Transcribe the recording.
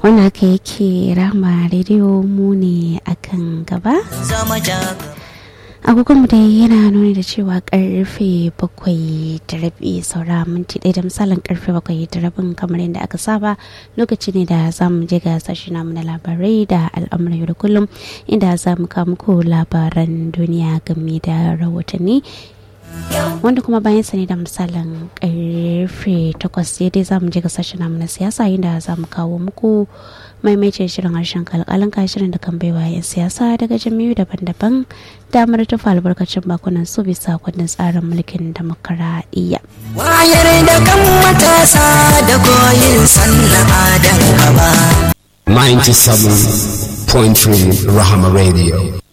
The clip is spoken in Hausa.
wani haka yake rama rediyo mu ne akan gaba agogon da yana nuni da cewa karfe bakwai da rabi saura minti ɗaya da misalin karfe bakwai da rabin kamar yadda aka saba lokaci ne da za mu je ga sashi namu na labarai da al'amuran yau da kullum inda za mu kawo muku labaran duniya game da rahotanni wanda kuma bayan sani da misalin karfe takwas dai za mu je ga sashen namu na siyasa inda za mu kawo muku maimaitin shirin harshen kalkalin shirin da kan baiwa 'yan siyasa daga jami'u daban-daban damar tufa albarkacin bakunan su bisa kundin tsarin mulkin demokaradiyya. wayar da kan matasa da koyin sana'a da gaba 97.3 Rahama Radio.